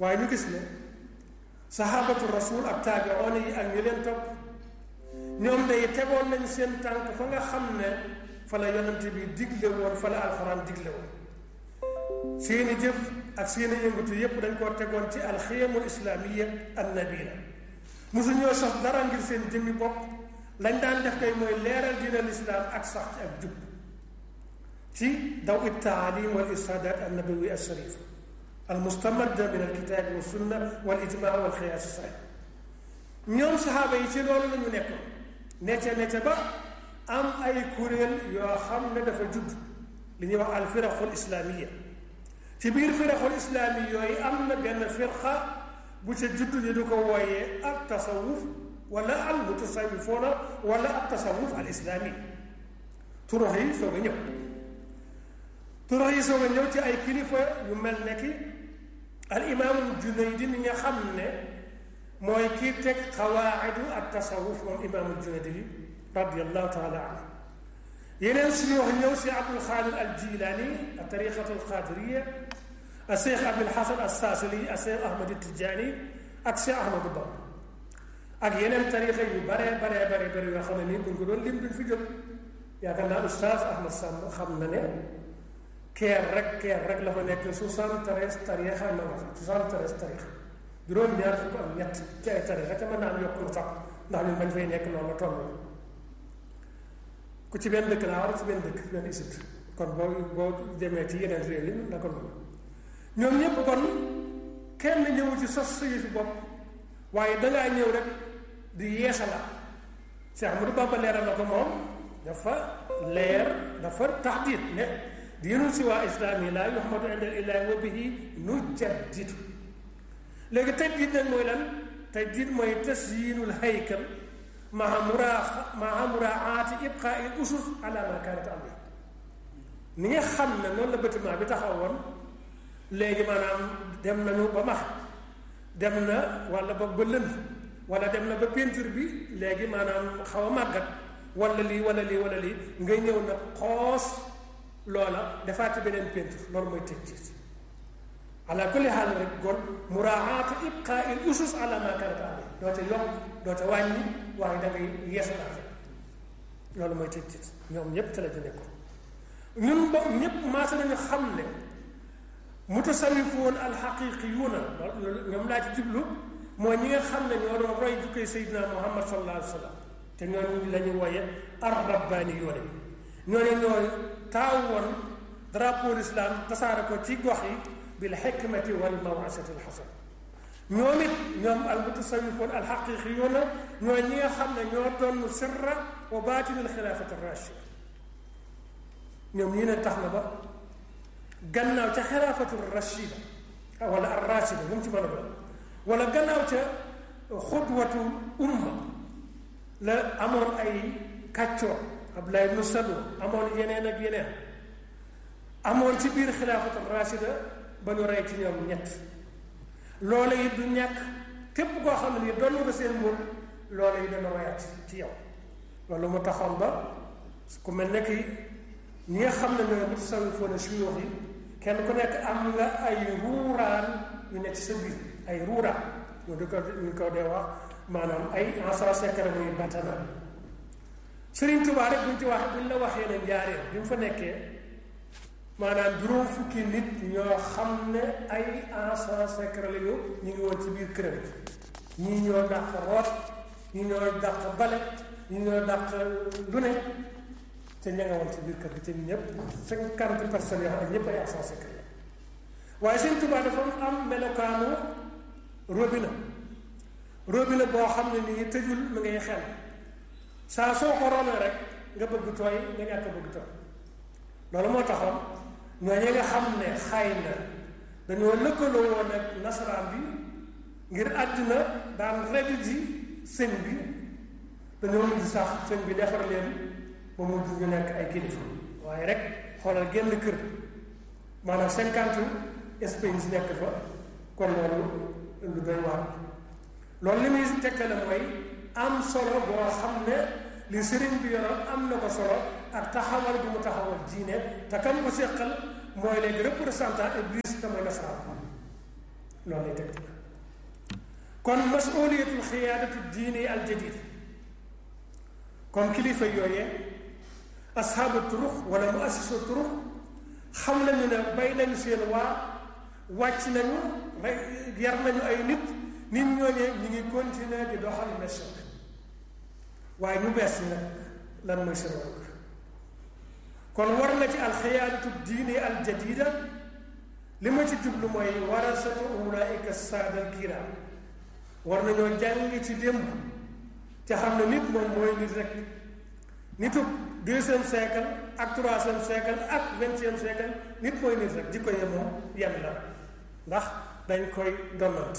waaye ñu gis ne sahabatu rasul ak taabiroon yi ak ñu leen topp ñoom day tegoon nañu seen tànk fa nga xam ne fa la yonante bi digle woon fa la alxuraan digle woon seeni jëf ak seeni yëngatu yépp dañ koo tegoon ci alxiyamul islaamiya annabila mosu ñoo sos dara ngir seen jëmmi bopp lañ daan def kay mooy leeral diina lislaam ak sax ci ak jub ci daw it taalim wal irsadat annabawi alsharif almustamadda min alkitabi wa sunna wal ijmaa wal xiyaas sahih ñoom saxaaba yi ci loolu la ñu nekkoon nete nete ba am ay kuréel yoo xam ne dafa judd li ñuy wax al firaqul islaamiya ci biir firaqul islaami yooyu am na benn firqa bu ca judd ñu du ko wooyee al tasawuf wala al mutasawifoona wala al tasawuf al islaami turox yi soog a ñëw turox yi soog a ñëw ci ay kilifa yu mel ne ki al imaamul junaydi mi nga xam ne mooy kii teg xawaayidu ak tasawuf moom imaamul junaydi radiallahu taala anhu yeneen suñu wax ñëw si abdul xaadir al jilaani a tariqatu al qaadiriya a cheikh abdul xasan al saasili a cheikh ahmad tijaani ak cheikh ahmadu bamba ak yeneen tariqa yu baree baree bare bare yoo xam ne nii buñ ko doon lim duñ fi jóg yaakaar naa oustaz ahmad samb xam na ne keer rek keer rek la fa nekk soixante-treize tariqa na nga fa soixante-treize tariqa juróom-ñaar fukk ak ñett ci ay tariqa te mën naa am yokk lu sax ndax ñun bañ fay nekk noonu la toll ku ci benn dëkk laa war ci benn dëkk benn isut kon boo boo demee ci yeneen réew yi la ko noonu ñoom ñëpp kon kenn ñëwu ci sos sa yëfi bopp waaye dangaa ñëw rek di yeesala Cheikh Ahmadou Bamba leeral na ko moom dafa leer dafa taxdiit ne diinul si waa islaam yi laa yuhmadu inda illaahi wa bihi nujaddidu léegi tajdiid nag mooy lan tajdiid mooy tasyiinul haykal maa muraa maa muraaati ibqaa il usus ala ma kaanat alayhi ni nga xam ne noonu la bâtiment bi taxawoon léegi maanaam dem nañu ba max dem na wala ba ba lënd wala dem na ba peinture bi léegi maanaam xaw a màggat wala lii wala lii wala lii nga ñëw na xoos loola defaati beneen peinture loolu mooy tëj ci ala kulli xaal rek kon muraaatu ibqaa il usus ala ma kaanat alayhi doo ca yokk doo ca wàññi waaye da ngay yeesalaat rek loolu mooy tëj ci ñoom ñépp te la ñu nekkoon ñun ba ñépp maasa nañu xam ne mutasawifoon alxaqiqiyuuna loolu ñoom laa ci jublu mooy ñi nga xam ne ñoo doon roy jukkee Seydina Muhammad sallallahu alayhi wa sallam te ñooñu la ñu wooye ar rabbaani yoone yi ñooñu ñooy taaw woon drapeau l'islam tasaare ko ci gox yi bil xikmati wal mawasati al xasan ñoom it ñoom al mutasawifoon al xaqiqiyuuna ñooy ñi nga xam ne ñoo doon sirra wa baatin al xilaafati rachida ñoom ñii ne tax na ba gannaaw ca xilaafatu rachida wala ar rachida bu mu ci mën a doon wala gannaaw ca xudwatu umma la amoon ay kàccoor Abdullah ibnu Salo amoon yeneen ak yeneen amoon ci biir xilaafatu rachida ba ñu rey ci ñoom ñett loola it du ñàkk képp koo xam ne nii doon nga seen mbóot loola yi dana royaat ci yow loolu mu taxoon ba ku mel ne ki ñi nga xam ne ñooy mutasawifoon suyuux yi kenn ku nekk am nga ay ruuraan yu nekk ci sa biir ay ruuraan ñu di ko ñu ko dee wax maanaam ay ensa secret muy batana Sëriñ Tuubaa rek buñ ci wax buñ la waxee ne njaareen bi mu fa nekkee maanaam juróom fukki nit ñoo xam ne ay agent secret la ñu ñu ngi woon ci biir këram ñii ñoo dàq root ñii ñoo dàq bale ñii ñoo dàq lu ne te ña nga woon ci biir kër gi te ñëpp cinquante personnes yoo xam ne ñëpp ay agent secret la waaye Sëñ Tuubaa dafa am melokaanu robinet robinet boo xam ne nii tëjul mi ngay xel saa soo ko roonee rek nga bëgg tooy nga ñàkk bëgg tooy loolu moo taxoon ñooñu nga xam ne xay na dañoo lëkkaloo woon ak nasaraan bi ngir àddina daan redi ji sëñ bi dañoo mujj sax sëñ bi defar leen ba mujj ñu nekk ay kilifa waaye rek xoolal génn kër maanaam cinquante espèces nekk fa kon loolu lu doy waar loolu li muy tekkale mooy am solo boo xam ne li sëriñ bi yoroon am na ko solo ak taxawal bi mu taxawal diine te kam ko seqal mooy léegi représentant iblis te mooy nasaraan loolu lay tegtal kon masuliyatul xiyaadatu diini al jadid kon kilifa yooyee ashaabu turux wala mu assisu turux xam nañu ne bay nañu seen waa wàcc nañu rey yar nañu ay nit nit ñooñee ñu ngi continuer di doxal mission waaye ñu bees ñi nag lan mooy seen wàllu kon war na ci alxiyaadatu diini al jadida li ma ci jublu mooy warasatu ulaika saadal kiram war nañoo jàng ci démb te xam ne nit moom mooy nit rek nitub deuxième siècle ak troisième siècle ak vingtième siècle nit mooy nit rek jikko ye moom yenn la ndax dañ koy donnante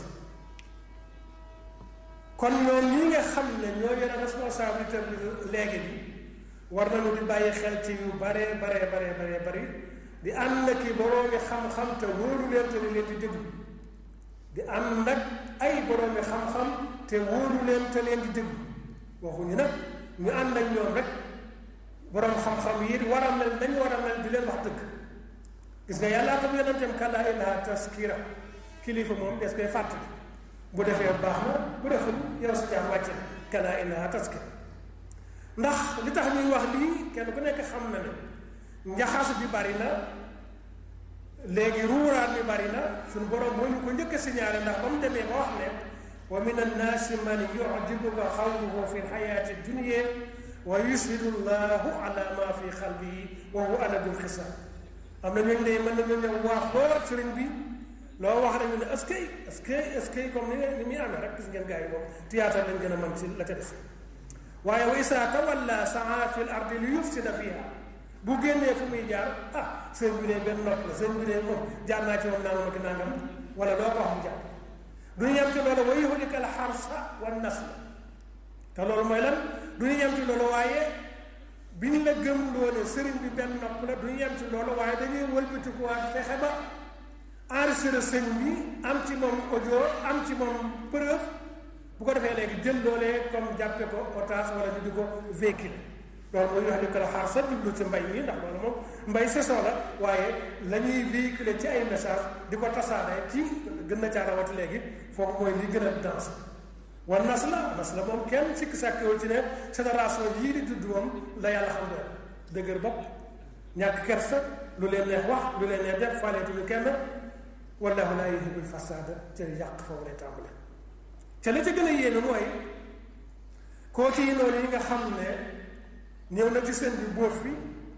kon ñoom ñi nga xam ne ñoo yore responsabilité bi léegi bi war nañu di bàyyi xel ci yu bare bare bare bare bari di ànd ak i boroomi xam-xam te wóoru leen te leen di déglu di ànd ak ay boroomi xam-xam te wóoru leen te leen di déglu waxuñu nag ñu ànd ak ñoom rek boroom xam-xam yi war a mel dañu war a mel di leen wax dëgg gis nga yàllaa ko yonenteem kallaa innahaa tazkira kilifa moom des koy fàttali bu defee baax na bu deful yow si jaam wàcc na kallaa innahaa tazkira ndax li tax ñuy wax lii kenn ku nekk xam na ne njaxas bi bari na léegi ruuraat bi bari na suñu borom moo ñu ko njëkk a signalé ndax ba mu demee ba wax ne wa min annaasi man yujibuka xawluhu fi lxayaati dunya wa yushhidu llahu ala ma fi xalbihi wa huwa aladul xisaab am na ñooñu ne mën nañu ñëw waax lool sëriñ bi loo wax nañu ne est-ce que est-ce que est-ce que comme ni ni muy amee rek gis ngeen gars yi moom théâtre lañ gën a mën ci la ca def waaye wa isaa tawalla saa fi l ardi li yufsida fiha bu génnee fu muy jaar ah sëñ bi de benn nopp la sëñ bi de moom jaar naa ci moom nangam ak nangam wala doo ko wax mu jaar du ñu yem ci loolu wa yuhlika al xarsa wa nasla te loolu mooy lan du ñu yem ci loolu waaye bi ñu la gëm loone sëriñ bi benn nopp la du ñu yem ci loolu waaye dañuy wëlbatikuwaat fexe ba enregistré sëñ bi am ci moom audio am ci moom preuve bu ko defee léegi jël loolee comme jàppe ko otage wala ñu di ko véhiculer loolu mooy wax ni ko la xaar sa jublu ci mbay mi ndax loolu moom mbay saison la waaye la ñuy véhiculer ci ay message di ko tasaare ci gën na caa rawati léegi foofu mooy li gën a danse wa nas la nas la moom kenn sikk sàkkewul ci ne génération yii di dudd moom la yàlla xam doon dëgër bopp ñàkk kersa lu leen neex wax lu leen neex def faaleetuñu kenn wallahu laa yuhibbul fasaada te yàq foofu lay tàmbale te la ca gën a yéeme mooy kooku yi noonu yi nga xam ne ñëw na ci sëñ bi bóof fi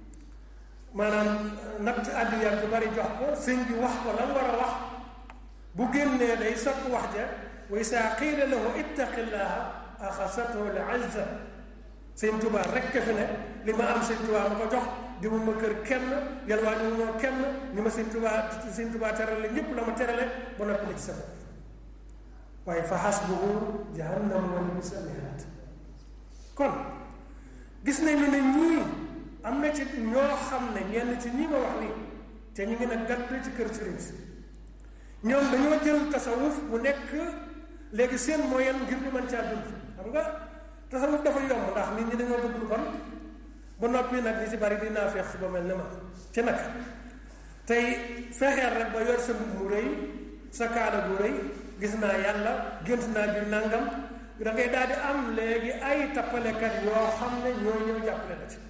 maanaam natt àddiya bu bari jox ko sëñ bi wax ko lan war a wax bu génnee day soppi wax ja wa isaa qiila lahu ittaqillaha axasathu l izza sëñ Tuubaa rekk fi ne li ma am sëñ Tuubaa ma ko jox di mu ma kër kenn yalwaa di mu ma kenn ni ma sëñ Tuubaa sëñ Tuubaa terale ñépp la ma terale ba noppi la ci sa bopp waaye fa xasbuhu jahannam wala bisa mihaat kon gis nañu ne ñii am na ci ñoo xam ne ñenn ci ñii ma wax nii te ñu ngi nag gàtt ci kër sëriñ si ñoom dañoo jël tasawuf mu nekk léegi seen moyen ngir ñu mën caa dund xam nga tasawuf dafa yomb ndax nit ñi dañoo bëgg lu bon ba noppi nag ñi ci bari di naa feex ba mel ne ma ci nag tey fexeel rek ba yor sa mbubb mu rëy sa kaala gu rëy gis naa yàlla gént naa biir nangam da ngay daal di am léegi ay tappalekat yoo xam ne ñoo ñëw jàppale la ci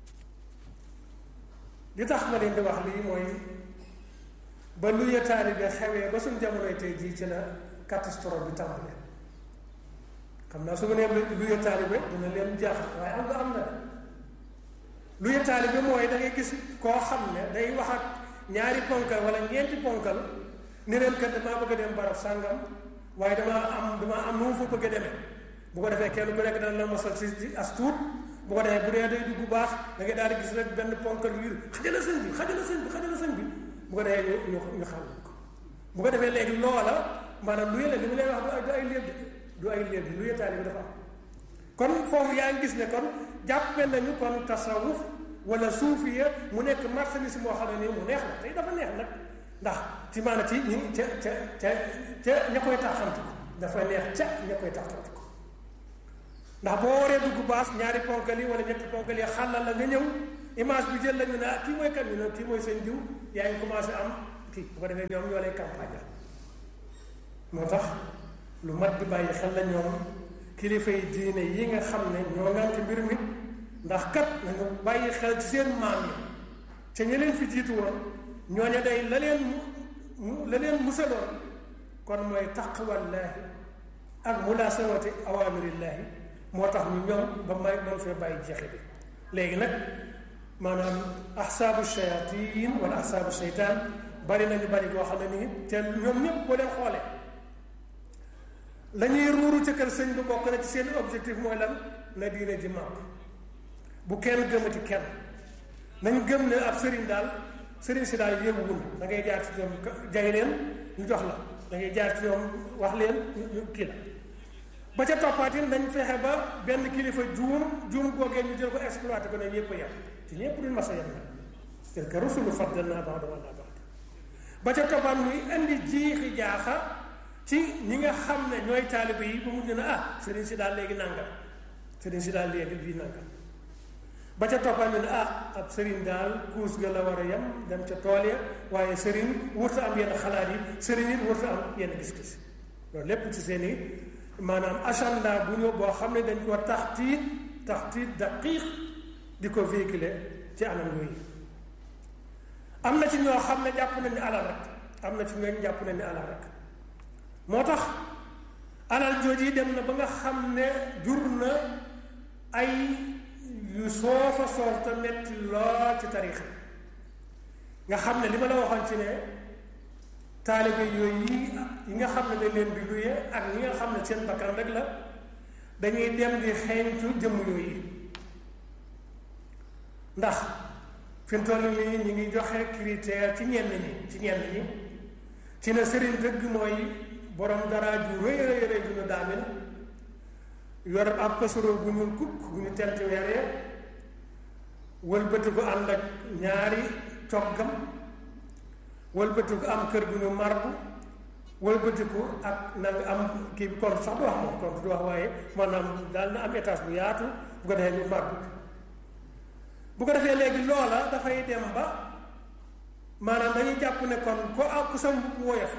li tax ma leen di wax lii mooy ba lu ya taalibe xewee ba suñ jamonoy tey jii ci la catastrophe bi tàmbale xam naa su ma nee lu ya taalibe dina leen jaaxal waaye am nga am na de lu ya taalibe mooy da ngay gis koo xam ne day wax ak ñaari ponkal wala ñeenti ponkal ni leen kat damaa bëgg a dem barab sàngam waaye damaa am damaa am nu mu fa bëgg a demee bu ko defee kenn ku nekk dana la mosal si as tuut bu ko defee bu dee day dugg baax da ngay daal di gis rek benn ponkal yu xajala sëñ bi xajala sëñ bi xajala sëñ bi bu ko defee ñu ñu ñu xam ko bu ko defee léegi loola maanaam lu yële li mu lay wax du ay léeb du ay léeb lu yetaali bi dafa am kon foofu yaa ngi gis ne kon jàppe nañu kon tasawuf wala suufiya mu nekk marchandise moo xam ne nii mu neex la tey dafa neex nag ndax ci maanaam ci ñi ca ca ca ca ña koy taxantu ko dafa neex ca ña koy taxantu ko ndax boo waree dugg baas ñaari ponkal yi wala ñetti ponkal yi xàllal la nga ñëw image bi jël la ñu ne ah kii mooy kan ñu ne kii mooy seen diw yaa ngi commencé am kii bu ko defee ñoom ñoo lay campagne moo tax lu mat di bàyyi xel la ñoom kilifa yi diine yi nga xam ne ñoo ngànk mbir mi ndax kat nañu bàyyi xel ci seen maam yi ca ña leen fi jiitu woon ñooñu day la leen la leen musaloon kon mooy taqwallaahi ak mulaasawati awaamirillaahi moo tax ñu ñoom ba may doon fee bàyyi jeexi bi léegi nag maanaam ahsaabu shayatin wala ahsaabu sheytaan bari nañu bari boo xam ne nii te ñoom ñëpp boo leen xoolee la ñuy ruuru ca kër sëñ bi bokk na ci seen objectif mooy lan na diine ji màpp bu kenn gëmati kenn nañ gëm ne ab sëriñ daal sëriñ si daal yënguwul da ngay jaar ci ñoom jay leen ñu jox la da ngay jaar ci ñoom wax leen ñu kii la ba ca toppaatin nañ fexe ba benn kilifa juum juum googee ñu jël ko exploité ko ne ñëpp a yem te ñëpp duñ mas a yem nag tilka rusulu faddalnaa ba'dahum alaa ba'd ba ca toppaat muy indi jiixi jaaxa ci ñi nga xam ne ñooy taalibe yi ba mujj na ah sëriñ si daal léegi nangam sëriñ si daal léegi lii nangam ba ca toppaat ñu ne ah ab sëriñ daal kuus ga la war a yem dem ca tool ya waaye sëriñ wurta am yenn xalaat yi sëriñ it wurta am yenn gis-gis loolu lépp ci seen i maanaam agenda bu ñu boo xam ne dañ ko taxtiit taxtiit daqiiq di ko véhiculer ci anam yooyu am na ci ñoo xam ne jàpp nañ ni alal rek am na ci ñooñ jàpp nañ ni alal rek moo tax alal jooju dem na ba nga xam ne jur na ay yu soofa soof te metti lool ci tariix nga xam ne li ma la waxoon ci ne taalibe yooyu yi nga xam ne dañ leen di luye ak ñi nga xam ne seen bakkan rek la dañuy dem di xeeñtu jëmm yooyu ndax fi mu toll nii ñu ngi joxe critère ci ñenn ñi ci ñenn ñi ci ne sëriñ dëgg mooy borom dara ju rëy rëy rëy ju ñu daamil yor ab pasoro bu ñuul kukk bu ñu tent weeree wëlbati ko ànd ak ñaari coggam wëlbati ko am kër gu ñu marbu wëlbati ko ak na nga am kii bi compte sax du wax moom compte du wax waaye maanaam daal na am étage bu yaatu bu ko defee ñu marbu bu ko defee léegi loola dafay dem ba maanaam dañuy jàpp ne kon ko ak ku sa mbubb woyof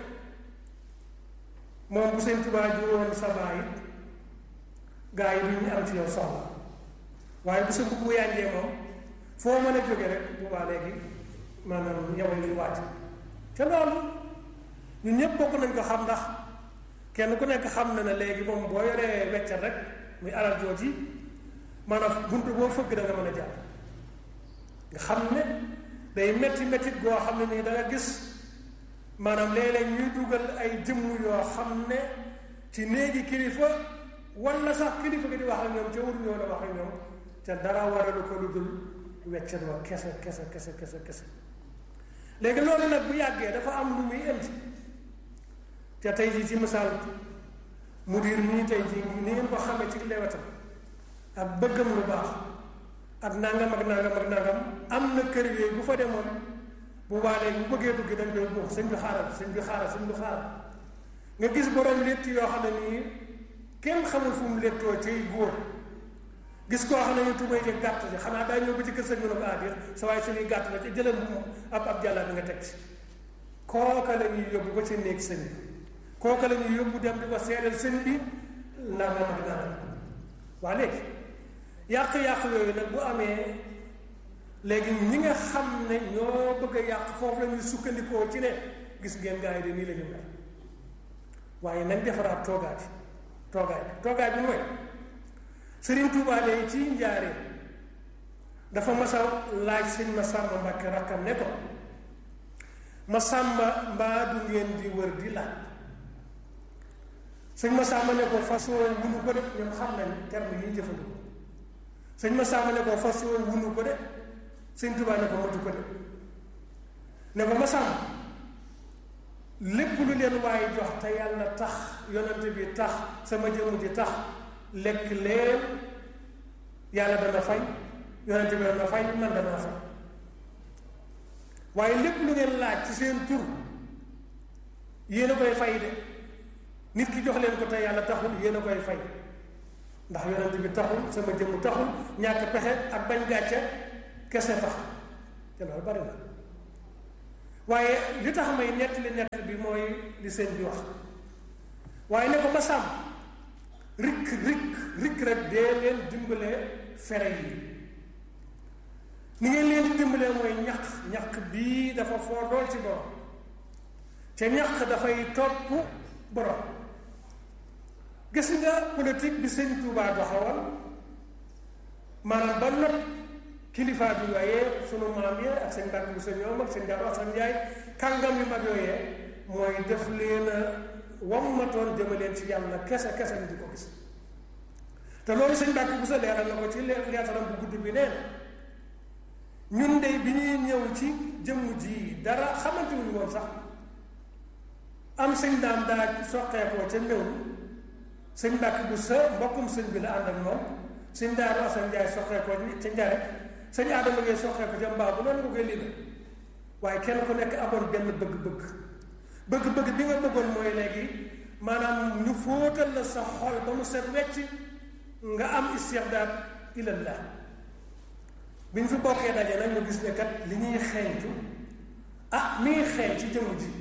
moom bu seen Tuubaa ji woon sa baay gaa yi duñu am ci yow soxla waaye bu sa mbubb bu yànjee moom foo mën a jóge rek bu baa léegi maanaam yow luy wàcc te loolu ñun ñëpp bokk nañ ko xam ndax kenn ku nekk xam na ne léegi moom boo yoree weccat rek muy alal jooj yi maanaam buntu boo fëgg da nga mën a jàpp nga xam ne day metti mettit goo xam ne nii da nga gis maanaam léeg-léeg ñuy dugal ay jëmm yoo xam ne ci néegi kilifa wala sax kilifa gi di wax ak ñoom ca wut ñoo la wax ak ñoom te dara waralu ko lu dul weccet wa kese kese kese kese kese léegi loolu nag bu yàggee dafa am lu muy indi te tey jii ci misaal mudir nii tey jii ni ngeen ko xamee ci lewetam ak bëggam lu baax ak nangam ak nangam ak nangam am na kër yooyu bu fa demoon bu waalee bu bëggee dugg dañ koy buux sëñ bi xaaral sëñ bi xaaral sëñ bi xaaral nga gis borom létt yoo xam ne nii kenn xamul fu mu léttoo ciy góor gis koo xam ne ñu tubay ji gàtt ji xanaa daa ñëw ba ci kër sëñ bi ne ko adir sa waaye suñuy gàtt la ci jëlal moom ab ab jàllaa bi nga teg ci kooka la ñuy yóbbu ba ci néeg sëñ bi kooka la ñuy yóbbu dem di ko seedal sëñ bi nangam ak nangam waa léegi yàq-yàq yooyu nag bu amee léegi ñi nga xam ne ñoo bëgg a yàq foofu la ñuy sukkandikoo ci ne gis ngeen gars yi de nii la ñu mel waaye nañ defaraat toogaay bi toogaay bi toogaay bi mooy Sëriñ Tuubaa de ci njaareen dafa mas a laaj sëñ ma sàmba Mbàkke rakkam ne ko ma sàmba mbaa du ngeen di wër di laaj sëñ ma sàmba ne ko façon wunu ko de ñoom xam nañ terme yi jëfandikoo sëñ ma sàmba ne ko façon wunu ko de sëñ Tuubaa ne ko matu ko de ne ko ma sàmba lépp lu leen waaye jox te yàlla tax yonante bi tax sama jëmm ji tax lekk leen yàlla dana fay yonente bi dana fay man dana fay waaye lépp lu ngeen laaj ci seen tur yéen a koy fay de nit ki jox leen ko te yàlla taxul yéen a koy fay ndax yonente bi taxul sama jëmm taxul ñàkk pexe ak bañ gàcce kese tax te loolu bari na waaye li tax may nettali nett bi mooy li sëñ bi wax waaye ne ko ma sàmm rikk rikk rikk rek dee leen dimbalee fere yi ni ngeen leen di dimbalee mooy ñaq ñaq bii dafa foor lool ci borom te ñaq dafay topp borom gis nga politique bi sëñ Tuubaa doxawal maanaam ba not kilifa bi waaye sunu maam ya ak seen mbàkk bu seen ñoom ak seen jàmm ak seen njaay kàngam yu mag yooyee mooy def leen a wammatoon jëmaleen ci yàlla kese kese ni di ko gis te loolu sëñ mbàkk bu sa leeral na ko ci leetaram bu gudd bi nee na ñun de bi ñuy ñëw ci jëmm ji dara xamante wuñu woon sax am sëñ daam daa soqeekoo ca néew sëñ mbàkk bu sa mbokkum sëñ bi la ànd ak moom sëñ daaru asan njaay soqeekoo ca njare sëñ aadama ngay soqeeko ca mbaa bu noonu nga koy lii waaye kenn ku nekk amoon benn bëgg-bëgg bëgg-bëgg bi nga bëggoon mooy léegi maanaam ñu fóotal la sa xol ba mu set wecc nga am istixdaad ilallah bi ñu fi bokkee daje nag ñu gis ne kat li ñuy xeeñtu ah mi ngi xeeñ ci jëmm ji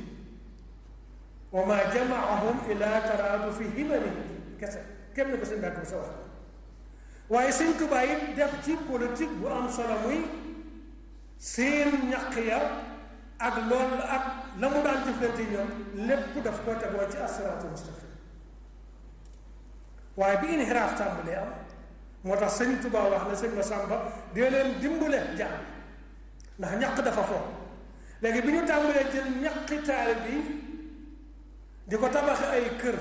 wa ma jamaahum ila taraadu fi himanihi kese kenn ko seen bàkk bu sa wax waaye sëñ Tuubaa it def ci politique bu am solo muy seen ñaq ya ak loolu ak la mu daan jëflante ñoom lépp daf koo tegoon ci asiraatul mustaqim waaye bi inhiraaf tàmbalee am moo tax sëñ Tuubaa wax na sëñ Masamba dee leen dimbale jaam ndax ñaq dafa fo léegi bi ñu tàmbalee jël ñaqi taalib yi di ko tabaxi ay kër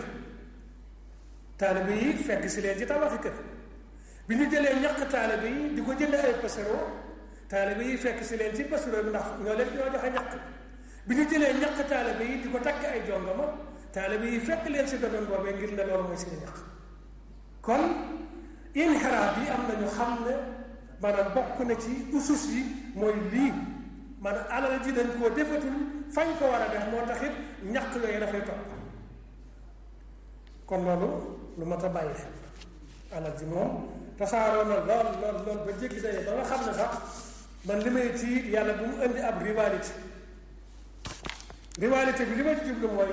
taalib yi fekk si leen ci tabaxi kër bi ñu jëlee ñaq taalib yi di ko jënd ay pasero taalib yi fekk si leen ci pasero bi ndax ñoo leen ñoo joxe ñaq bi ñu jëlee ñaq taalib yi di ko takk ay jongama taalib yi fekk leen si domaine boobee ngir ne loolu mooy seen ñaq kon inxiraab yi am na ñu xam ne maanaam bokk na ci usus yi mooy lii maanaam alal ji dañ koo defatul fañ ko war a def moo tax it ñaq yooyu dafay topp kon loolu lu mat a bàyyi xel alal ji moom tasaaroo na lool lool lool ba jéggi daye ba nga xam ne sax man li may ci yàlla bu mu indi ab rivalité rivalité bi li ma ci jublu mooy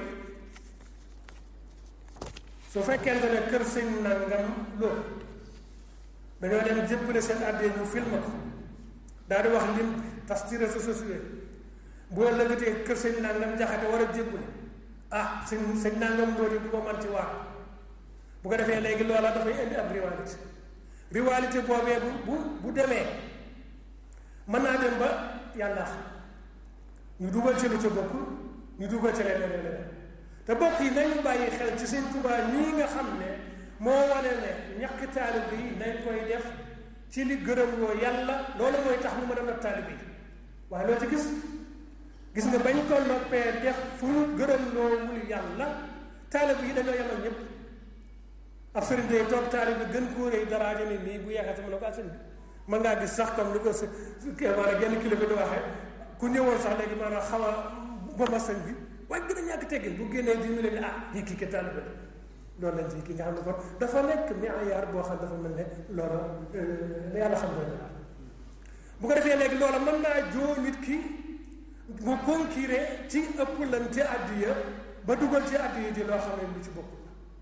su fekkente ne kër sëñ nangam loolu dañoo dem jébbale seen àddee ñu filmé ko daal di wax lim tas ci réseaux sociaux yi boo lëgatee kër sëñ nangam jaxate war a jébbale ah sëñ sëñ nangam loolu du ko man ci waar bu ko defee léegi loola dafay indi ab rivalité rivalité boobee bu bu bu demee mën naa dem ba yàlla xam ñu dugal ci lu ca bokk ñu dugal ci leneen leneen te bokk yi nañu bàyyi xel ci sëñ Tuubaa nii nga xam ne moo wane ne ñàkk taalib yi nañ koy def ci li gërëm loo yàlla loolu mooy tax ñu mën a not taalib yi waaye loo ci gis gis nga bañ ko noppee def fu ñu gërëm loo wul yàlla taalib yi dañoo yemal ñëpp ab sëriñ day toog taalib bi gën koo rëy daraaja ni nii bu yeexee sama ne ko sëriñ bi mën ngaa gis sax comme ni ko si maanaam genn kilifa di waxee ku ñëwoon sax léegi maanaam xaw a boma sëñ bi waaye gën a ñàkk teggin bu génnee di mu leen ah yi kii ke taalib la loolu lañ ci ki nga xam ne kon dafa nekk miyaar boo xam dafa mel ne loola la yàlla xam ne daal bu ko defee léegi loola mën naa joo nit ki mu concurré ci ëpplante addiya ba dugal ci addiya ji loo xam ne lu ci bokkul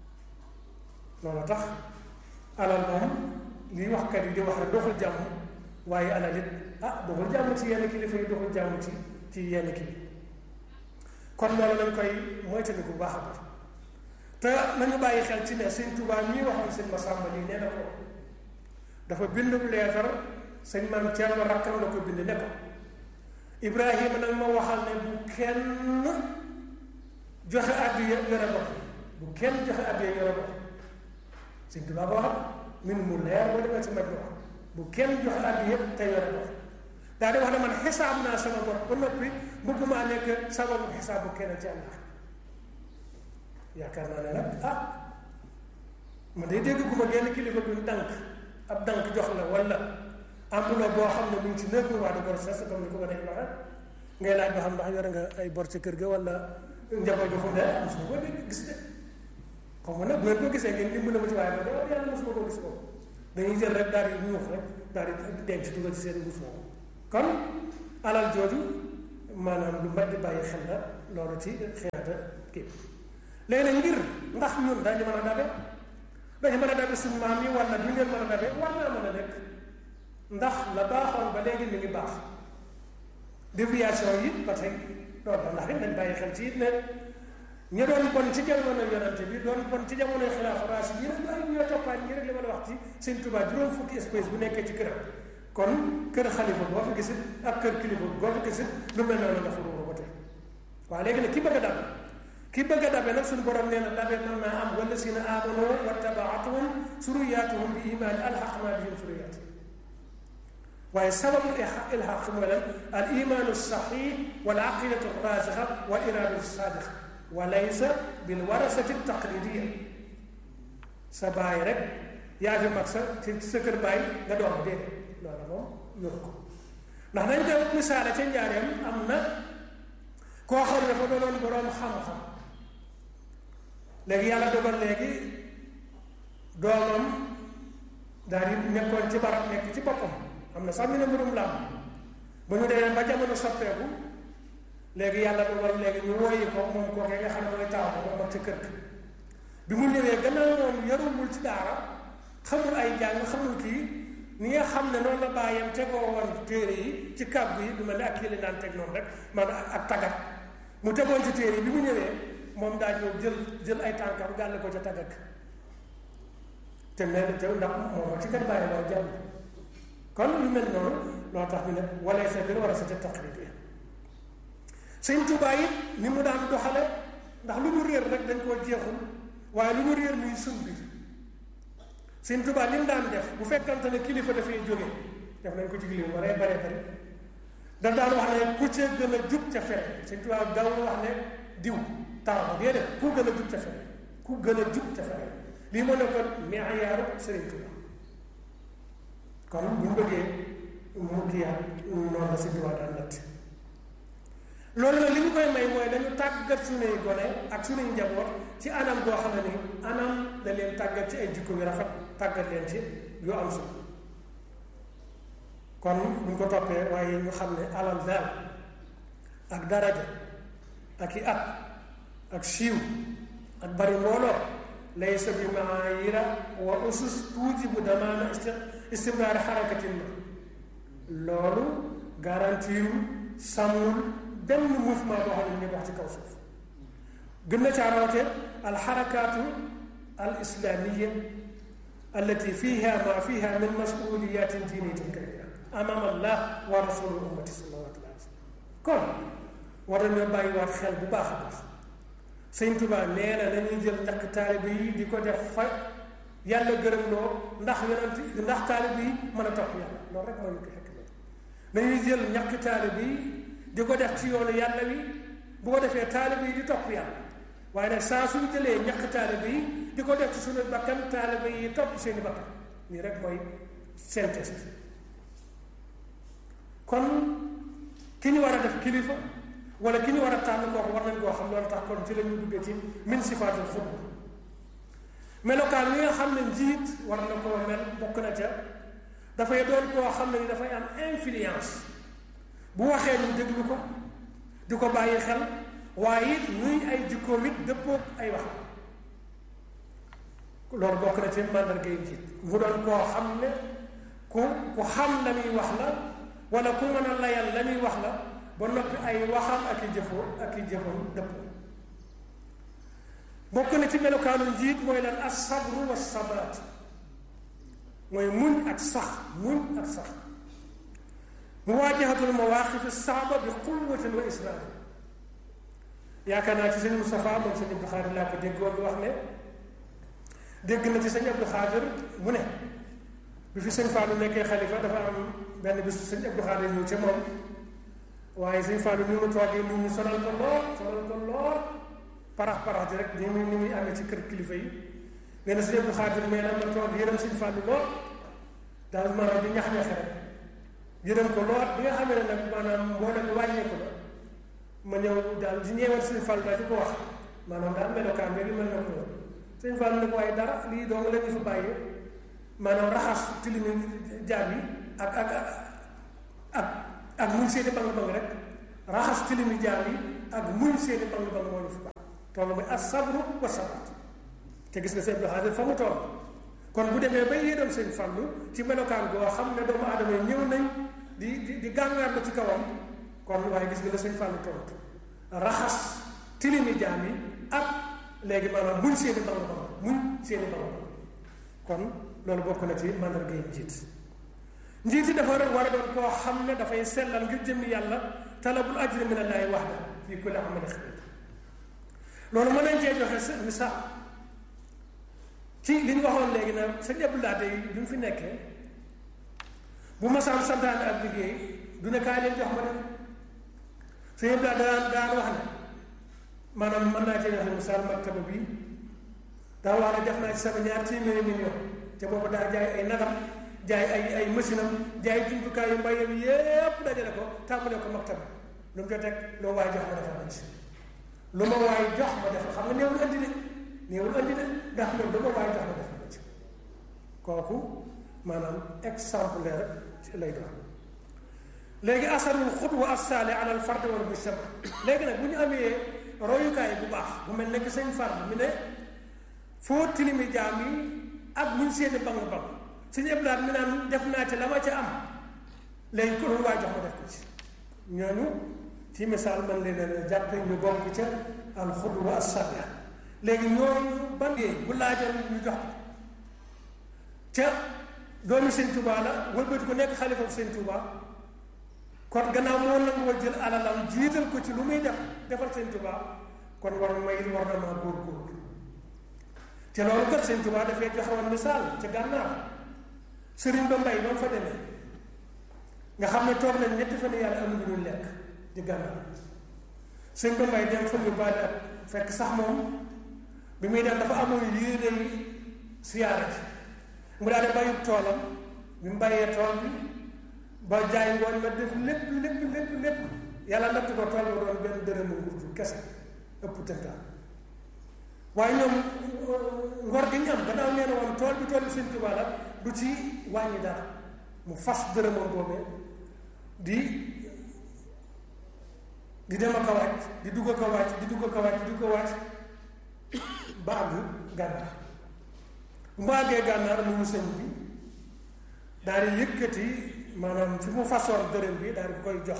loolu tax alal moom li waxkat yi di wax rek doxul jàmm waaye alal it ah doxul jàmm ci yenn kilifa yi doxul jàmm ci ci yenn kii kon loolu lañ koy moytandiku bu baax a baax te nañu bàyyi xel ci ne sëñ Tuubaa mii waxoon sëñ Masamba nii nee na ko dafa bindu leetar sëñ maam Thierno rakkam la ko bind ne ko Ibrahima nag ma waxal ne bu kenn joxe addiya yore bopp bu kenn joxe addiya yore bopp sëñ Tuubaa ko wax min mu leer boo demee si maj wax bu kenn joxe addiya te yore bopp daal di wax ne man xisaab naa sama bopp ba noppi bëgguma nekk sababu xisaab bu kenn ci àlla yaakaar naa ne nag ah man day dégg gu ma genn kilifa bi mu dànk ab dànk jox la wala enveloppe boo xam ne mu ngi ci neuf mois de grossesse comme ni ko ma day waxee ngay laaj ba xam ndax yore nga ay bor ci kër ga wala njaboot ga fu mu ne mosuma ko dégg gis de xaw ma nag bu ngeen ko gisee ngeen dimbali ma ci waaye ma de wax yàlla mosuma koo gis moom dañuy jël rek daal di ñuux rek daal di denc dugal ci seen mbuus moomu kon alal jooju maanaam lu mat di bàyyi xel la loolu ci xeexata kii léegi nag ngir ndax ñun dañu mën a dabe dañu mën a dabe suñu maam yi wala du ngeen mën a dabe war naa mën a nekk ndax la baaxoon ba léegi mi ngi baax déviation yi ba tey loolu la ndax it nañ bàyyi xel ci it ne ñu doon bon ci jamono yonante bi doon bon ci jamono xilaafa rashid yi nag ay ñoo toppaat ñi rek li ma la wax ci sëñ Tuubaa juróom fukki espèce bu nekkee ci këram kon kër xalifa boo fi gisit ak kër kilifa boo fi gisit lu mel noonu nga fa ruuru ba tey waaw léegi nag ki bëgg a dabe ki bëgg a dabe nag suñu borom nee na dabe mën naa am wala si na amano wa tabaatuhum suriyatuhum bi imaani alxaqna bihim suriyatihim waaye sababu ilxaq mooy lan al imaanu saxiix wal aqidatu rasixa wal iradatu sadiqa wa laysa bil warasati taqlidiya sa baay rek yaa fi mag sa ci sa kër baay nga doon déedéet loolu moom yor ko ndax dañ koy misaale ca njaareem am na koo xam ne dafa doonoon boroom xam-xam léegi yàlla dogal léegi doomam daal di nekkoon ci barab nekk ci boppam am na sax ñu ne mbirum làmb ba ñu demee ba jamono soppeeku léegi yàlla dogal léegi ñu wooyi ko moom kookee nga xam ne mooy taaw ko moom ak ci kër bi mu ñëwee gannaaw moom yarul ci daara xamul ay jàng xamul kii ni nga xam ne noonu la bàyyam tegoo woon téere yi ci kàggu yi du mel ne ak kii la daan teg noonu rek maanaam ak tagat mu tegoon ci téere yi bi mu ñëwee moom daa ñëw jël jël ay tànkam gàll ko ca tagat te nee na te ndax moom ci kat bàyyi waaye jàmm kon lu mel noonu loo tax ñu ne wala sa bir war a sa ca taqlid yi sëñ Tuubaa it ni mu daan doxale ndax lu mu réer rek dañ koo jeexul waaye lu mu réer muy sun bi sëñ Tuubaa li mu daan def bu fekkante ne kilifa dafay jóge def nañ ko ci kilifa waree bare bari da daan wax ne ku ca gën a jub ca fere sëñ Tuubaa daw wax ne diw taw ba déedéet ku gën a jub ca fere ku gën a jub ca fere lii moo nekkoon meeyaaru sëriñ Tuubaa kon bu ñu bëggee mu kiyaat noonu la sëñ Tuubaa daan natt loolu nag li ñu koy may mooy dañu tàggat suñuy gone ak suñuy njaboot ci anam goo xam ne ni anam da leen tàggat ci ay jikko yu rafet tàggat leen ci yu am solo kon buñ ko toppee waaye ñu xam ne alal daal ak daraja ak i at ak siiw ak bari mbooloo laysa bi maayira wa usus tuujibu damaana istimraari xarakatin ma loolu garantiru sàmmul benn mouvement boo xam ne ñu wax ci kaw suuf gën na caa rawate alxarakaatu al islamiya allati fiha ma fiha min masuliyatin diiniyatin kabira amama allah wa rasulu ummati sallallahu alayhi wa sallam kon war nañoo bàyyiwaat xel bu baax a baax sëñ Tuubaa nee na nañuy jël ñàkk taalibe yi di ko def fa yàlla gërëm loo ndax yonent ndax taalibe yi mën a topp yàlla loolu rek mooy ko xekk nañuy jël ñàkk taalibe yi di ko def ci yoonu yàlla wi bu ko defee taalibe yi di topp yàlla waaye nag saa suñ jëlee ñàkk taalibe yi di ko def ci suñu bakkan taalibe yi topp seeni bakkan nii rek mooy synthèse bi kon ki ñu war a def kilifa wala ki ñu war a tànn kooku war nañ koo xam loolu tax kon ci la ñuy duggee ci min sifaatul xutba melokaan yi nga xam ne njiit war na koo mel bokk na ca dafay doon koo xam ne ni dafay am influence bu waxee ñu déglu ko di ko bàyyi xel waaye it ñuy ay jikkoom it dëppoog ay wax loolu bokk na ci màndargay njiit mu doon koo xam ne ku ku xam la muy wax la wala ku mën a layal la muy wax la ba noppi ay waxam ak i jëfoo ak i jëfam dëppoo bokk na ci melokaanu njiit mooy lan as sabru wa sabaat mooy muñ ak sax muñ ak sax muwaajahatul mawaaqifi saaba bi quwwatin wa israar yaakaar naa ci sëñ Moustapha moom sëñ Abdou Xaadir laa ko déggoon wax ne dégg na ci sëñ Abdou Xaadir mu ne bi fi sëñ Fallou nekkee xalifa dafa am benn bis sëñ Abdou Xaadir ñëw ca moom waaye sëñ Fallou ni mu toogee nit ñi sonal ko lool sonal ko lool parax parax di rek ni muy ni muy amee ci kër kilifa yi nee na sëñ Abdou Xaadir mais nag ma toog yërëm sëñ Fallou lool daal maanaam di ñax-ñaxe rek yërëm ko lool bi nga xamee ne nag maanaam mboolem bi wàññeeku la ma ñëw daal di ñeewal sëñ Fallou daal di ko wax maanaam daal melokaan bi mel na ko sëñ Fallou nag waaye dara lii dong la ñu fa bàyyee maanaam raxas tilimi jaab yi ak ak ak ak muñ seeni bang bang rek raxas tilimi jaab yi ak muñ seeni bang bang moo ñu fa bàyyi toll mooy as sabru wa sabat te gis nga seen doxaade fa mu toll kon bu demee ba yéedoon sëñ Fallu ci melokaan goo xam ne doomu aadama yi ñëw nañ di di di gàngaar la ci kawam kon waaye gis nga la sëñ Fallu tontu raxas tilimi jaam yi ak léegi maanaam muñ seeni bang bang muñ seeni bang bang kon loolu bokk na ci mandarga yi njiit njiit yi dafa war a doon koo xam ne dafay sellal ngir jëmmi yàlla talabul ajri min allahi waxda fii kulli amali xayr loolu mën nañ cee joxe misaal ci li ñu waxoon léegi nag sëñ Abdoulaye yi bi mu fi nekkee bu ma saan santaane ak liggéey du ne kaay leen jox ma dem sëñ Abdoulaye daan daan wax ne maanaam mën naa cee joxe misaal maktaba bi daa wax ne def naa ci sama ñaar téeméeri million te boobu daa jaay ay nagam jaay ay ay machine am jaay jumtukaay yu mbayam yépp dajale ko tàmbale ko maktaba lu mu ca teg loo waay jox ma defal ma ci lu ma waay jox ma defal xam nga néewul andi de néewul andi de ndax loolu lu ma waay jox ma defal ma ci kooku maanaam exemplaire lay doon léegi asarul xutwa assaali ala al fard wal mujtama léegi nag bu ñu amee royukaay bu baax bu mel nekk sëñ fard mi ne foo tilimi jaam yi ak muñ seeni bang bang suñu ëblaat mi naan def naa ci la ma ca am léegi ko lu waay jox ma def ko ci ñooñu ci misaal man leen a jàppe ñu bokk ca al xudwa assalia léegi ñooñu ban bu laajoon ñu jox ko ca doomi sëñ Tuubaa la wëlbati ko nekk xalifa sëñ Tuubaa kon gannaaw moo nangoo jël alalam jiital ko ci lu muy def defal sëñ Tuubaa kon war may war na maa góor-góorlu te loolu kat sëñ Tuubaa dafay joxewoon misaal ca gànnaar sëriñ ba mbay ba mu fa demee nga xam ne toog nañ ñetti fan yàlla am lu ñu lekk di gànnaar sëñ ba mbay dem fa ñu baale ak fekk sax moom bi muy dem dafa amoon yéene siyaara ji mu daal di bàyyi toolam bi mu bàyyee tool bi ba jaay ngoon ma def lépp lépp lépp lépp yàlla natt ko tool ba doon benn dërëmu ngurdu kese ëpp tëntaan waaye ñoom ngor gi ñu am gannaaw nee na woon tool bi tool bi sëñ Tuubaa la du ci wàññi dara mu fas dërëmoom boobee di di dem ak a wàcc di dugg ak a wàcc di dugg ak a wàcc di dugg a wàcc ba àgg gànnaar bu mu àggee gànnaar mu sëñ bi daal di yëkkati maanaam fi mu façon dërëm bi daal di koy jox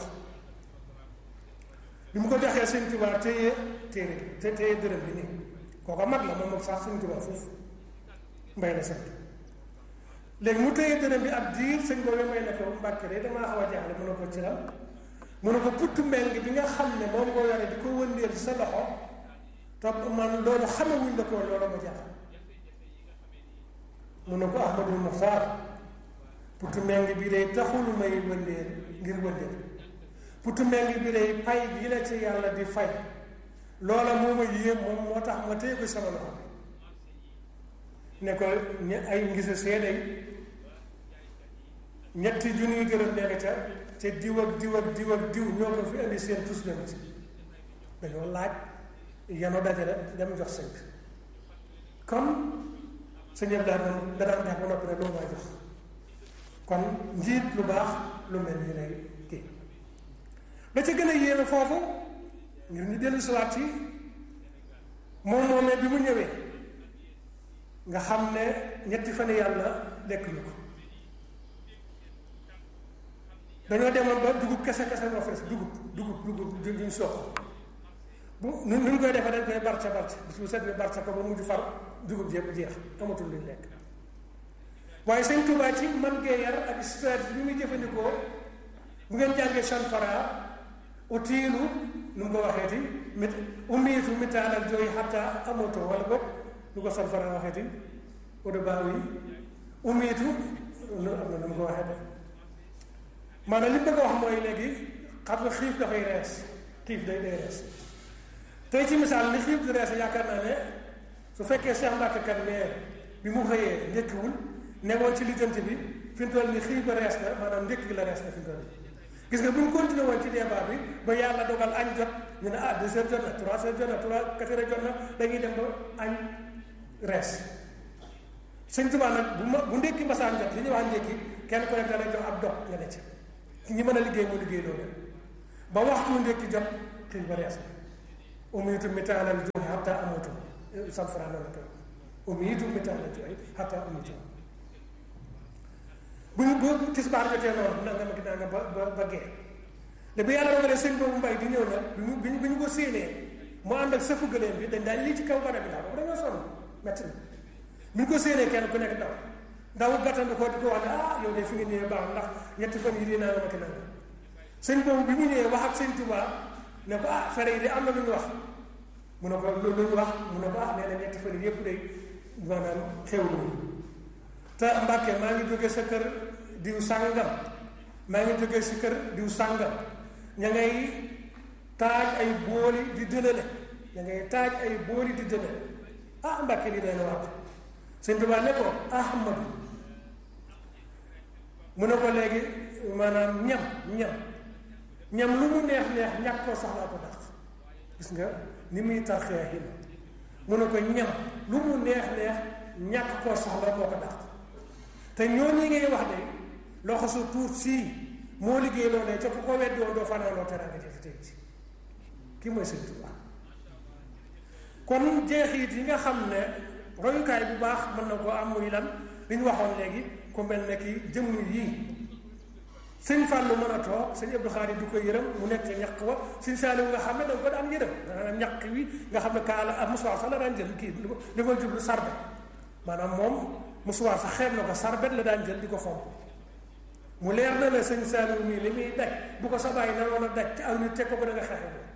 bi mu ko joxee sëñ Tuubaa téye téere te téye dërëm bi nii kooka mag la moom ak sax sëñ Tuubaa foofu mbay na sant léegi mu téye dërëm bi ab diir sëñ boobu may ne ko mbàkke de damaa xaw a jaaxle mu ne ko ci la mu ne ko putt mbeng bi nga xam ne moom ngoo yore di ko wëndeel sa loxo te man loolu xamewuñ la ko loolu ma jaaxal mu ne ko Ahmadul Muxtaar putu meng bi day taxul may wëndeel ngir wëndeel putu meng bi day pay gi la ci yàlla di fay loola moo ma yéem moom moo tax ma téye ko sama loxo ne ko ay ngisa seeday ñetti junniy dërëm nekk ca te diw ak diw ak diw ak diw ñoo ko fi indi seen tus leen ci dañoo laaj yano dajale dem jox sëñ kon sëñ Abdou Lahad moom da daan def ba noppi ne loolu maa jox kon njiit lu baax lu mel nii lay kii la ca gën a yéeme foofu ngir ñu dellu siwaat ci moom moomee bi mu ñëwee nga xam ne ñetti fan yàlla lekk ñu ko dañoo demoon ba dugub kese kese moo fees dugub dugub dugub duñ sox bu nu nu ñu koy defee dañ koy barca barca bis bu set ni barca ko ba mujj far dugub ji yëpp jeex amatul luñ lekk waaye sëñ Tuubaa ci man gee yar ak stratégie bi muy jëfandikoo bu ngeen jàngee chanfara utiilu nu mu ko waxeeti mit umiitu mitaal ak jooy xatta amatoo wala boog nu ko chanfara waxeeti odo baaw yi umiitu lu am na nu mu ko waxee de maanaam li mu bëgg a wax mooy léegi xam nga xiif dafay rees xiif day day rees tey ci misaal li xiif di rees yaakaar naa ne su fekkee Cheikh Mbacke kat mais bi mu xëyee ndékkiwul newoon ci lijjanti bi fi mu toll nii xiif ba rees na maanaam ndékki gi la rees na fi mu toll nii gis nga bu ñu continué woon ci débat bi ba yàlla dogal añ jot ñu ne ah deux heures jot na trois heures jot na trois quatre heures jot na dañuy dem ba añ rees sëñ Tuubaa nag bu ma bu ndékki mbasaan jot li ñuy wax ndékki kenn ku nekk dana jox ab dog nga ne ci ñi mën a liggéey mu liggéey loolu ba waxtu ndékki jot xiif ba rees na umiitu mitaalal juuxi xataa amutu sam Fra loolu la koy umiitu mitaalal juuxi xataa amutu bu ñu bu tisbaar jotee noonu nanga ma naa nga ba ba ba gee da bi yàlla dogalee sëñ boobu mbay di ñëw nag bi ñu bi ñu ko séenee mu ànd ak sëfu gëléem bi dañ daal lii ci kaw barab bi daal boobu dañoo sonn metti na bi ñu ko séenee kenn ku nekk daw ndaw gàttandu ko di ko wax ne ah yow de fi nga ñëwee baax ndax ñetti fan yi di naa ma ki nanga sëñ boobu bi mu ñëwee wax ak sëñ Tuubaa ne ko ah fere yi de am na lu ñu wax mu ne ko lu ñu wax mu ne ko ah nee na ñetti fan yi yëpp day maanaam xewlu te Mbàkke maa ngi jóge sa kër diw sàngam maa ngi jóge si kër diw sàngam ña ngay taaj ay booli di dënale ña ngay taaj ay booli di dënale ah Mbàkke li day na wax sëñ Tuubaa ne ko Ahmadu mu ne ko léegi maanaam ñam ñam ñam lu mu neex neex ñàkk koo soxlaa ko dàq gis nga ni muy tarxee xi mu ne ko ñam lu mu neex neex ñàkk koo soxla moo ko dàq te ñooñu ngay wax de loxo su tuut sii moo liggéey loo ne ca ku ko weddi woon doo fanaanoo teraanga jëf tey ci kii mooy Sëñ Tuubaa kon jeexit yi nga xam ne royukaay bu baax mën na koo am muy lan li ñu waxoon léegi ku mel ne ki jëmm yii sëñ Fallou mën a toog sëñ Abdou Khadre du ko yërëm mu nekk ca ñaq wa sëñ Saliou nga xam ne da nga ko daan yërëm dana ñaq wi nga xam ne kaala ak musuwaar sax la daan jël kii li ma jublu sarbet maanaam moom musuwaar sax xeeb na ko sarbet la daan jël di ko fomp mu leer na la sëñ Saliou mii li muy daj bu ko sa bàyyi na woon a daj ci aw nit teg ko ko da nga xeexe moom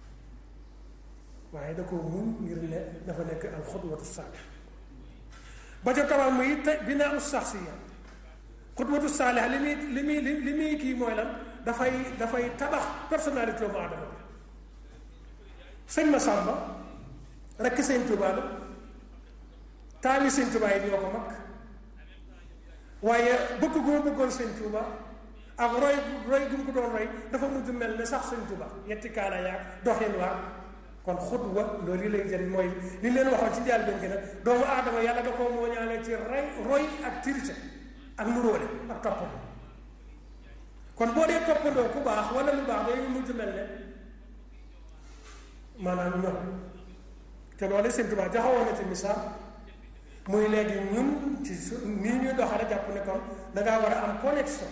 waaye da ko muñ ngir ne dafa nekk al xudwatu saalih ba ca tabam muy te binaa us saxsiya xudwatu saalih li muy li muy li muy kii mooy lan dafay dafay tabax personnalité doomu aadama bi sëñ ma sàmba rekk sëñ Tuubaa la taali sëñ Tuubaa yi ñoo ko mag waaye bëgg gu ma bëggoon sëñ Tuubaa ak roy roy gu mu ko doon roy dafa mujj mel ne sax sëñ Tuubaa ñetti kaala yaag doxin waa kon xutwa loolu yi lay jëriñ mooy li leen waxoon ci njaal benn gi nag doomu aadama yàlla da koo moo ñaale ci rey roy ak tirite ak nuróole ak toppandoo kon boo dee toppandoo ku baax wala lu baax day mujj mel ne maanaam ñoom te loolu sëñ Tuubaa jaxawoon na ci misaal muy léegi ñun ci su nii ñuy doxale jàpp ne kon dangaa war a am connexion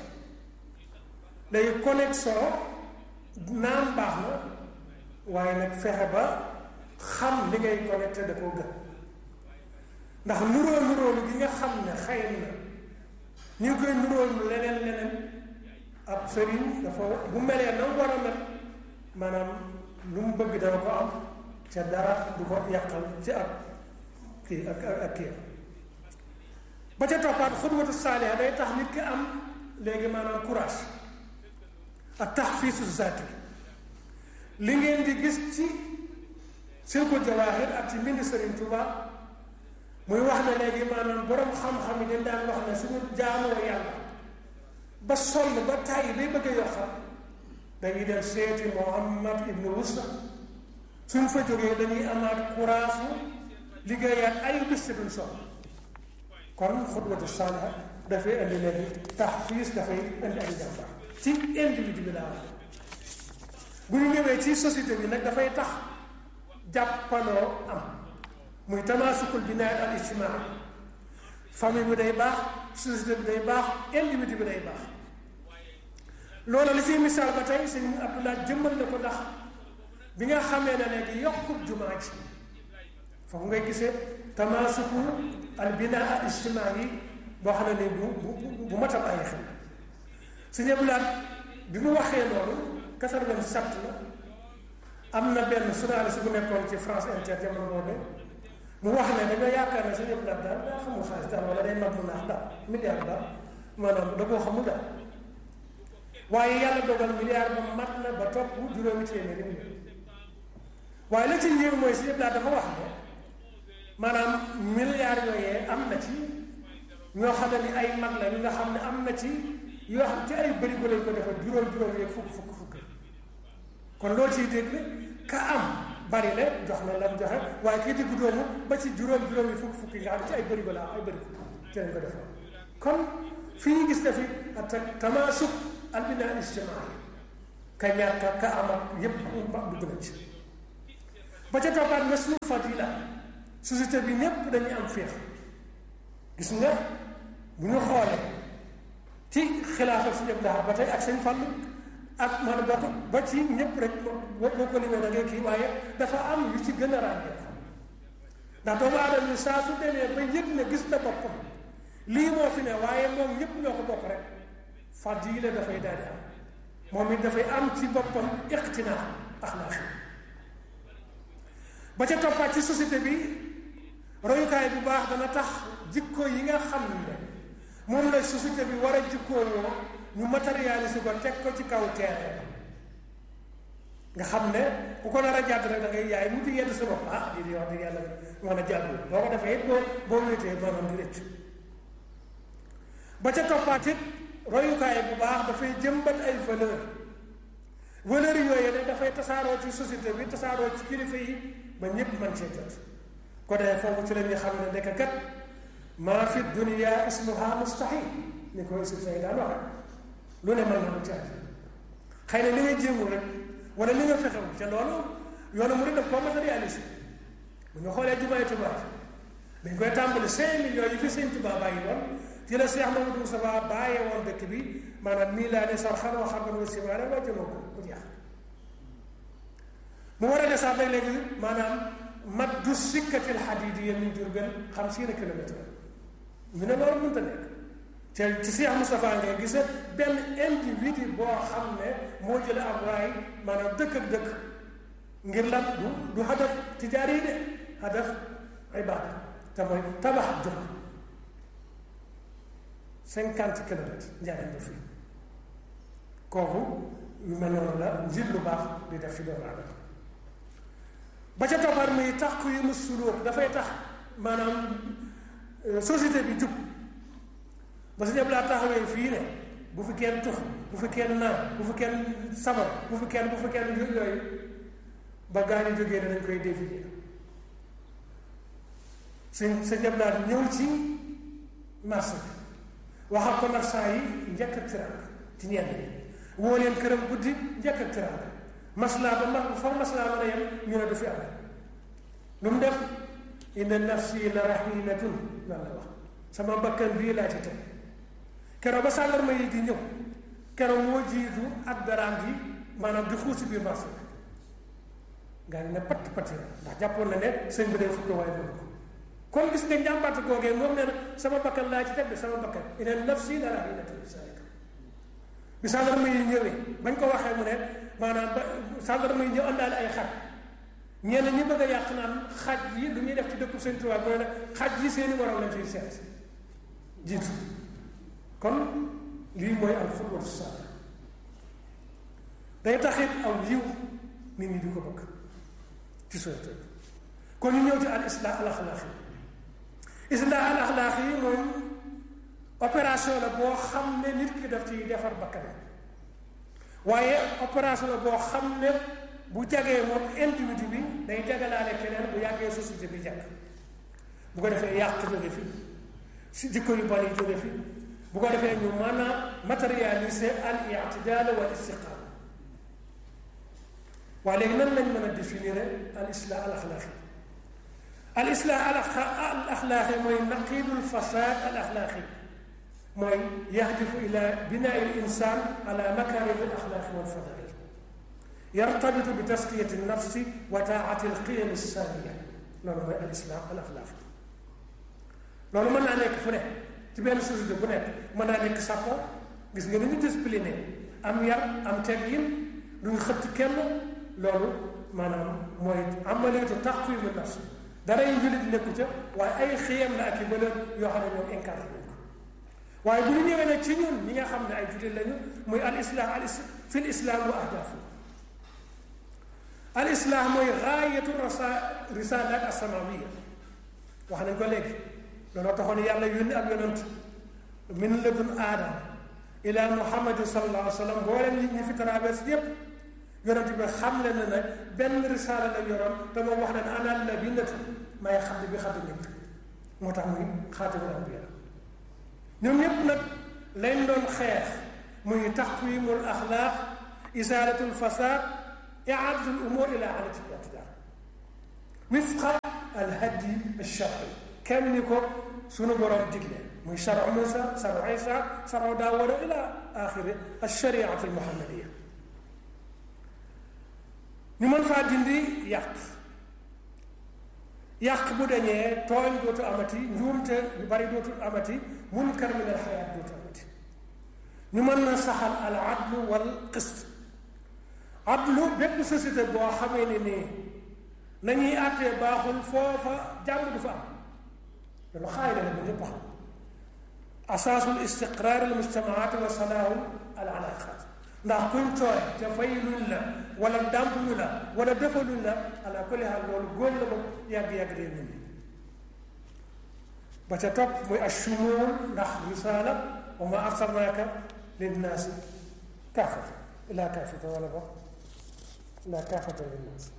léegi connexion naan baax na waaye nag fexe ba xam li ngay connecté da koo gën ndax nuróo nuróolu gi nga xam ne xëy na ñu ngi koy nuróolu leneen leneen ab sëriñ dafa bu melee na war a mel maanaam lu mu bëgg dana ko am ca dara du ko yàqal ci ak kii ak ak kii ba ca toppaat xudwatu saaliha day tax nit ki am léegi maanaam courage ak taxfiisu zaati li ngeen di gis ci Silkul Jawaahir ak ci mbind Sëriñ Tuuba muy wax ne léegi maanaam borom xam-xam yi dañ daan wax ne suñu jaamoo yàlla ba sonn ba tàyyi day bëgg a yokkal dañuy dem seeti Muhammad ibnu Wusa suñ fa jógee dañuy amaat courage liggéeyaat ay bis duñ sonn kon xutwatu saaliha dafay indi léegi taxfiis dafay indi ay jàmbaar ci individu bi laa wax bu ñu ñëwee ci société bi nag dafay tax jàppaloo am muy tamaasukul binaay al ijtimaai famille bi day baax société bi day baax individu bi day baax loolu li ciy misaal ba tey sëñ Abdoulaye jëmmal na ko ndax bi nga xamee ne léegi yokkub jumaa ji foofu ngay gisee tamaasuku al binaa al ijtimaai boo xam ne ni bu bu bu mat a bàyyi xel sëñ Abdoulaye bi mu waxee loolu quatre-vingt-sept la am na benn journaliste bu nekkoon ci France Inter jamono boobu mu wax ne dañoo yaakaar ne suñu daal daal daa xamul xaalis daal wala day mag mu naax daal milliard daal maanaam da koo xamul daal waaye yàlla dogal milliard ba mat na ba topp juróomi téeméeri million waaye la ci yéem mooy suñu daal dafa wax ne maanaam milliard yooyee am na ci ñoo xam ne ni ay mag la ñu nga xam ne am na ci yoo xam ci ay bërigo lañ ko defal juróom juróom yeeg fukk fukk fukk kon loo ciy dégg ka am bari la jox na lam joxe waaye kii diggu doomu ba ci juróom juróom yi fukk fukk yi nga xam ci ay bërigo la ay bërigo ci lañ ko defal kon fii ñu gis dafi at tamaasuk al binaa ijtimaai ka ñàkk ka am ak yépp dugg na ci ba ca toppaat nasrul fadila société bi ñépp dañuy am féex gis nga bu ñu xoolee ci xilaafa si ñëpp daal ba tey ak seen fàll ak man ba ba ci ñëpp rek boo ko limee da ngay kii waaye dafa am yu ci gën a ràññee ndax doomu aadama yi saa su demee ba yëg ne gis na boppam lii moo fi ne waaye moom ñëpp ñoo ko bokk rek fadila dafay daal di am moom it dafay am ci boppam iqtinaa axlaaqi ba ca toppaat ci société bi royukaay bu baax dana tax jikko yi nga xam ne moom la société bi war a jikkoo woo ñu matérialiser ko teg ko ci kaw terrain nga xam ne ku ko nar a jàdd rek da ngay yaay mujj yedd sa bopp ah di di wax dëgg yàlla mën a jàddu boo ko defee it boo boo wéetee maanaam di rëcc ba ca toppaat it royukaay bu baax dafay jëmbat ay valeur valeur yooyu ne dafay tasaaroo ci société bi tasaaroo ci kilifa yi ba ñépp mën cee jot ko dee foofu ci la ñuy xam ne ndekk kat maa fi dunia ismuha mustahil ni ko Yusuf Say daan waxe lu ne mën na ko caaj xëy na li nga jéemul rek wala li nga fexewul te loolu yoonu mu def koo matérialisé bu ñu xoolee jumaay Tuubaa dañ koy tàmbali cinq millions yi fi sëñ Tuubaa bàyyi woon ci la Cheikh Mamadou Moustapha bàyyee woon dëkk bi maanaam mii laa ne sar xanoo xam nga simaare wàcc na ko mu jeex mu war a desaat nag léegi maanaam mat du sikkatil xadiidi min Jurbel xamsiina kilomètre ñu ne loolu mënta nekk te ci Cheikh Moustapha ngay gis benn individu boo xam ne moo jële ab raay maanaam dëkk ak dëkk ngir lan du du hadaf tijaari yi de hadaf ibaada te mooy tabax juma cinquante kilomètres njariñ ba fii kooku yu mel noonu la njiit lu baax di def ci doomu aadama ba ca toppaat muy tax ku yi mu sulóog dafay tax maanaam société bi jub ba su ñëpp laa taxawee fii ne bu fi kenn tux bu fi kenn naan bu fi kenn sabar bu fi kenn bu fi kenn yooyu ba gaa yi jógee danañ koy défier sëñ sa ñëpp laa ñëw ci marché bi wax ak commerçant yi njëkk ak tiraanga ci ñenn ñi woo leen këram guddi njëkk ak tiraanga maslaa ba ma fa maslaa mën a yem ñu ne du fi am lu mu def inna nafsi la rahinatun lan la wax sama bakkan bii laa ci teg keroog ba sàndarma yi di ñëw keroog moo jiitu ak daraam gi maanaam di xuusi biir marché bi gaa yi ne patt patti ndax jàppoon na ne sëñ bi day fukk waaye mënu ko kon gis nga njàmbaat googee moom nee na sama bakkan laa ci teg de sama bakkan inna nafsi la rahinatun bi sàndarma yi ñëwee bañ ko waxee mu ne maanaam ba sàndarma yi ñëw àndaale ay xaj ñenn ñi bëgg a yàq naan xaj yi lu ñuy def ci dëkku Sëñ Tuubaa mooy ne xaj yi seeni waral lañ ciy seet jiitu kon lii mooy al xudwatu saaliha day taxit aw yiw nit ñi di ko bëgg ci société bi kon ñu ñëw ci al islah al axlaaqi islah al axlaaqi yi moom opération la boo xam ne nit ki daf ciy defar bakkanam waaye opération la boo xam ne bu jagee moom individu bi day jagalaale keneen bu yàggee société bi jag bu ko defee yàq jóge fi si jikko yu bari jóge fi bu ko defee ñu mën a matérialiser al i'tidal wal istiqaama waaye léegi nan lañ mën a définir al islah al axlaaqi al islah al axlaaqi mooy naqidul fasad al axlaaqi mooy yahdifu ila binaa al insan ala makarim al axlaaqi wal fadail yartabitu bi taskiyati nafsi wa taati alqiyam alsaniya loolu mooy al islam al axlaaq loolu mën naa nekk fu ne ci benn société bu nekk mën naa nekk sàppo gis nga ni ñu discipliné am yar am teggin duñ xëtt kenn loolu maanaam mooy amaliyatu taqwimu nafs dara yi jullit nekku ca waaye ay xiyam la ak i valeur yoo xam ne ñoom incarné nañ ko waaye bu ñu ñëwee nag ci ñun ñi nga xam ne ay jullit lañu muy al islam al fi l islam wa ahdaafu al islah mooy gaayatu rasa risalat asamawiya wax nañ ko léegi looloo taxoon yàlla yónni ak yonant min ladun aadama ila muhammadin sallallahu alayhi wa sallam booleen yi ñi fi traverse yépp yonant bi xam le na ne benn risaala la yoroon te moom wax na ne ana la bindatu may xam bi xam ñëpp moo tax muy xaatimul anbiya ñoom ñëpp nag lañ doon xeex muy taqwimul axlaaq isaalatul fasad iaadatul umur ila alati i'tidaal wifqa al hadi alshar'i kenn ni ko sunu borom digle muy sharu Musa sharu Isa sharu Daawuda ila axiri alshariati almuhammadiya ñu mën faa dindi yàq yàq bu dañee tooñ dootu amati njuumte yu bari dootu amati munkar min alxayaat dootu amati ñu mën na saxal al adlu wal qist adlu bépp société boo xamee ne nii nañuy àttee baaxul foofa jàmm du fa am loolu xaayida la bu ñëpp xam asaasul istiqraar al mujtamaat wa salaahu al alaqaat ndax kuñ tooy te fayluñ la wala dàmpuñu la wala defaluñ la ala kulli haal loolu góor la moom yàgg-yàgg day nit ba ca topp muy ashumuul ndax risaala wa ma arsalnaaka linnaasi kaafata ilaa kaafata wala ba ilaa kaafata linnaasi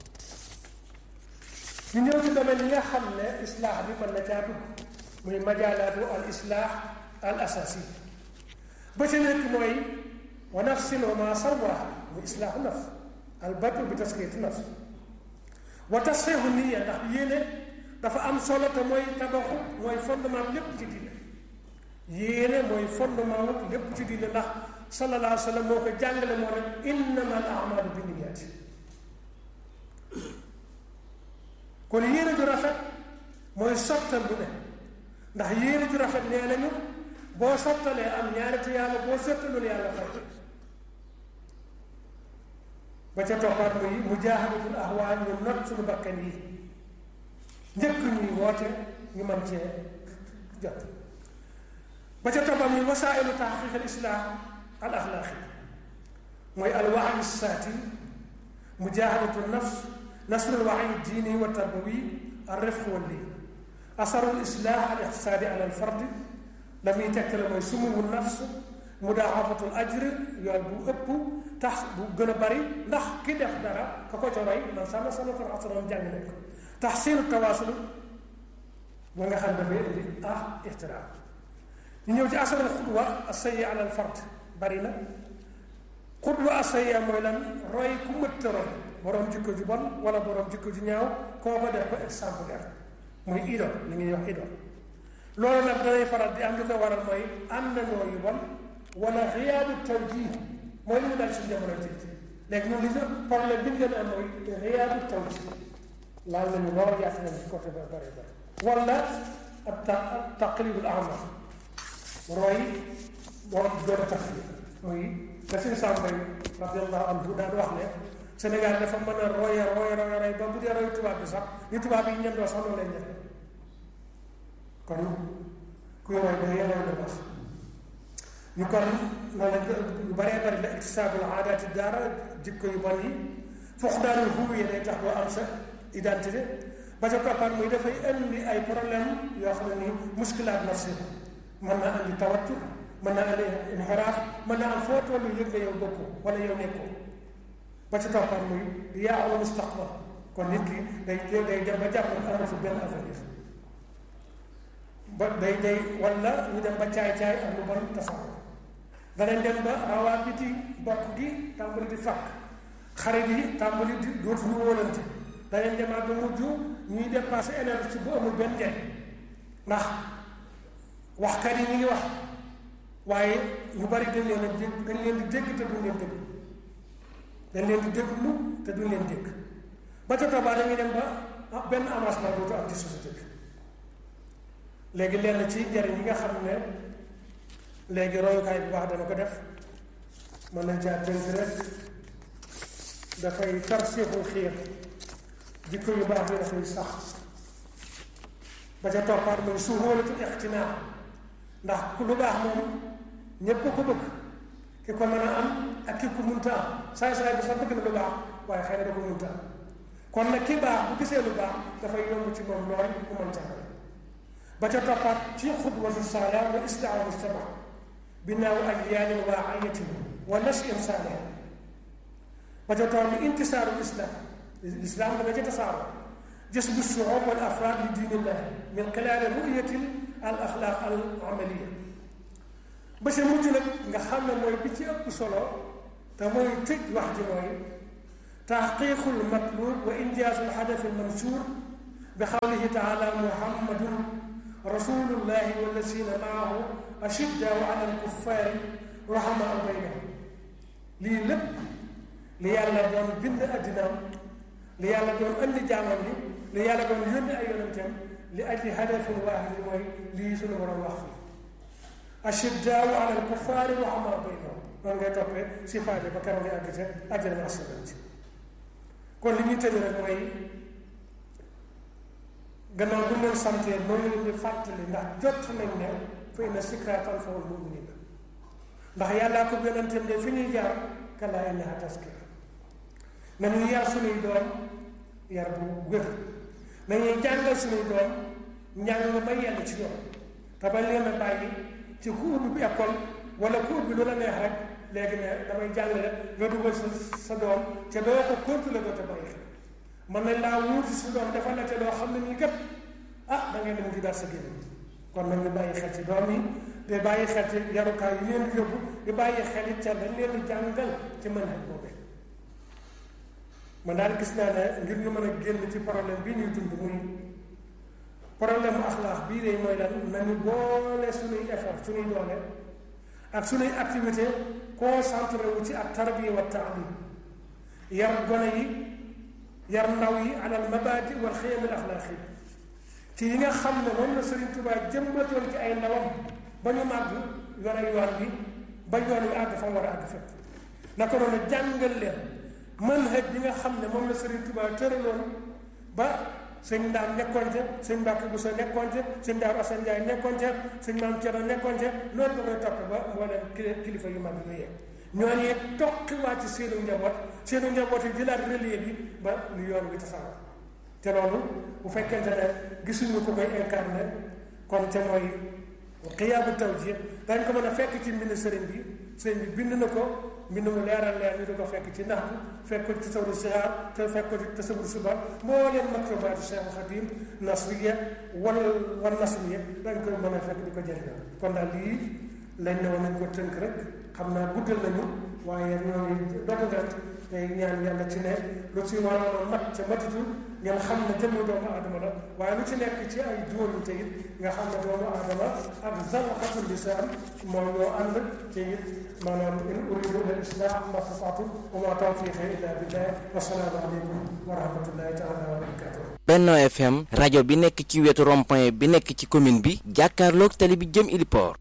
ñu ñëw ci domaine yi nga xam ne islaax bi mën na caa dugg muy majaalaatu al islaax al asasi ba ca nekk mooy wa nafsin wa ma sawaaha muy islaaxu nafs al batu bi taskiyati nafs wa tasxiixu niya ndax yéene dafa am solo te mooy tabaxu mooy fondement lépp ci diine yéene mooy fondement lépp ci diine ndax sallallahu alayhi wa sallam moo ko jàngale moo ne innama al amalu bi niyaati kon yéene ju rafet mooy sottal bu ne ndax yéene ju rafet nee nañu boo sottalee am ñaari tuyaaba boo sottalul yàlla fay ba ca toppaat muy mujaahadatul ahwaa ñu not suñu bakkan yi njëkk ñuy woote ñu mën cee jot ba ca toppam muy wasaa'ilu tahqiq al islaam al axlaaqi mooy al wa'yi saati mujaahadatu nafs nasru al wa'yi diini wa tarbawi al rifq wal liin asaru al islaah al iqtisaadi ala al fardi la muy tegtale mooy sumuwu nafs mudaafatul ajr yool bu ëpp tax bu gën a bari ndax ki def dara ka ko ca roy man sama sanatul asram jàng nañ ko taxsiinu tawaasul ba nga xam dafay indi ah ixtiraam ñu ñëw ci asaral xudwa asayya ala al fard bari na xudwa asayya mooy lan roy ku mëtt roy borom jikko ju bon wala borom jikko ju ñaaw koo ko def ko exemplaire muy idole li ñuy wax idole loolu nag danay faral di am li ko waral mooy àndandoo yu bon wala xiyaabu tawjih mooy li mu dal suñu jamono tey léegi ñun li ñu problème bi ñu gën a am mooy xiyaabu tawjih laal nañu lool yaatu nañu ci côté ba bëri bëri wala ab ta taqlidul ama roy boo doon a tax muy la suñu sàmbay radiallahu anhu daan wax ne Sénégal dafa mën a roya roya roya roy ba bu dee roy tubaab bi sax ñu tubaab yi ñem doo sax loolu lay ñem kon kuy roy da ngay roy lu baax ñu kon noonu lañ ko yu bëree bëri la iktisaabul aadaati daara jikko yu bon yi foog daanul huwiya day tax doo am sa identité ba ca toppaat muy dafay indi ay problème yoo xam ne nii muskilaat nafsi mën naa andi tawattur mën naa andi inxiraaf mën naa am foo tollu yëg nga yow bokkoo wala yow nekkoo ba ca toppaat muy yaaxu mustaqbal kon nit ki day day dem ba jàpp ne amatul benn avenir ba day day wala ñu dem ba caay-caay ak lu bon tasaaroo danañ dem ba rawaa biti bokk gi tàmbali di fàkk xarit yi tàmbali di dootu ñu wóolante danañ demaat ba mujj ñuy dépassé énergie bu amul benn njariñ ndax waxkat yi ñu ngi wax waaye ñu bari dañ leen a dégg dañ leen di dégg te duñ leen dégg dañ leen di déglu te duñ leen dégg ba ca toobaa dañuy dem ba benn avancement dootu am ci société bi léegi lenn ci njariñ yi nga xam ne léegi royukaay bu baax dana ko def mën nañ caa tënk rek dafay tarsiixul xiir jikko yu baax yi dafay sax ba ca toppaat mooy suhóolatul ixtinaa ndax ku lu baax moom ñépp ko bëgg ki ko mën a am ak ki ko munta am saay saay bi sax bëgg na lu baax waaye xëy na da ko munta am kon nag ki baax bu gisee lu baax dafay yomb ci moom lool mu mën caa ba ca toppaat ci xudwatu saaliha wa islaahu mujtama binaaw ajyaalin waa'iyatin wa nashin saalih ba ca topp ni intisaaru islam l'islam dana ca tasaaroo jasbu shu'ub wal afraad li diinillah min xilaali ru'yati al axlaaq al amaliya ba ca mujj nag nga xam ne mooy bi ci ëpp solo te mooy tëj wax ji mooy taxqiiqul matlub wa injaasul hadafi al mansuur bi xawlihi taala muhammadun rasulullahi wallazina maahu ashiddaau ala alkuffaari rahamaau baynahum lii lépp li yàlla doon bind addinaam li yàlla doon andi jaamam yi li yàlla doon yónni ay yonenteem li ajli hadafin waahid mooy lii suñu borom wax fii ashiddaau ala alkuffaari rahamaau baynahum noonu ngay toppee si faade ba keroog ngay àgg ca àjjana asalanti kon li ñuy tëj rek mooy gannaaw bu ñu leen santee moo ngi leen di fàttali ndax jot nañ ne fa inna zikraa tanfa'ul mu'miniin ndax yàllaa ko yonenteem de fi ñuy jaar kallaa innahaa tazkira nañuy yar suñuy doom yar bu wér nañuy jàngal suñuy doom njàng ba yell ci ñoom te bañ leen a bàyyi ci ku ubbi bi école wala ku ubbi lu la neex rek léegi ne damay jàngale nga dugal sa sa doom te doo ko contrôler doo te bàyyi xel mën nañ laa wuuti sa doom dafa la te loo xam ne nii kat ah da ngay dem di daal sa génn kon nañu bàyyi xel ci doom yi te bàyyi xel ci yarukaay yi leen di yóbbu di bàyyi xel it ca dañ leen di jàngal ci mën nañ boobee man daal gis naa ne ngir ñu mën a génn ci problème bii ñuy dund muy problème mu axlaax bii de mooy lan nañu boole suñuy effort suñuy doole ak suñuy activité concentré wu ci ak tarbiya wa taalim yar gone yi yar ndaw yi alal mabadi wal xiyam al axlaaqi ci yi nga xam ne moom la Serigne Touba jëmbatoon ci ay ndawam ba ñu màgg yore yoon bi ba yoon wi àgg fa mu war a àgg fépp naka noonu jàngal leen manhaj bi nga xam ne moom la Serigne Touba tëraloon ba sëñ ndaam nekkoon ca sëñ Mbàkke bu sa nekkoon ca sëñ Daaru Asan Njaay nekkoon ca sëñ maam Cerno nekkoon ca noonu da koy topp ba mbooleem kilifa yu mag yooyu ñooñu it toqiwaat ci seenu njaboot seenu njaboot yi jëlaat relais bi ba lu yoon wi tasaaroo te loolu bu fekkente ne gisuñu ko koy incarné kon te mooy xiyaabu tawjiih dañ ko mën a fekk ci mbind sëriñ bi sëriñ bi bind na ko mbind mu leeral leer ñu di ko fekk ci nax bi fekk ko ci tasawur sihaar te fekk ko ci tasawur suba mbooleem maktubaatu Cheikh Xadim nasriya wal wal nasriya dañ koy mën a fekk di ko jëriñoo kon daal lii lañ ne woon nañ ko tënk rek xam naa guddal nañu waaye ñoo ngi dogu ngant tey ñaan yàlla ci ne lu ci waroon a mat ca matitul ngeen xam ne jëmmu doomu aadama la waaye lu ci nekk ci ay juróomi te it nga xam ne doomu aadama ak zalqatul lisaan moom ñoo ànd te it maanaam in uridu illa al-islah ma stata'tu wa ma tawfiqi illa billah wa salaamu aleykum wa rahmatullahi taala wa barakatuh Benno FM rajo bi nekk ci wetu rond-point bi nekk ci commune bi jàkkaarloog tali bi jëm Iliport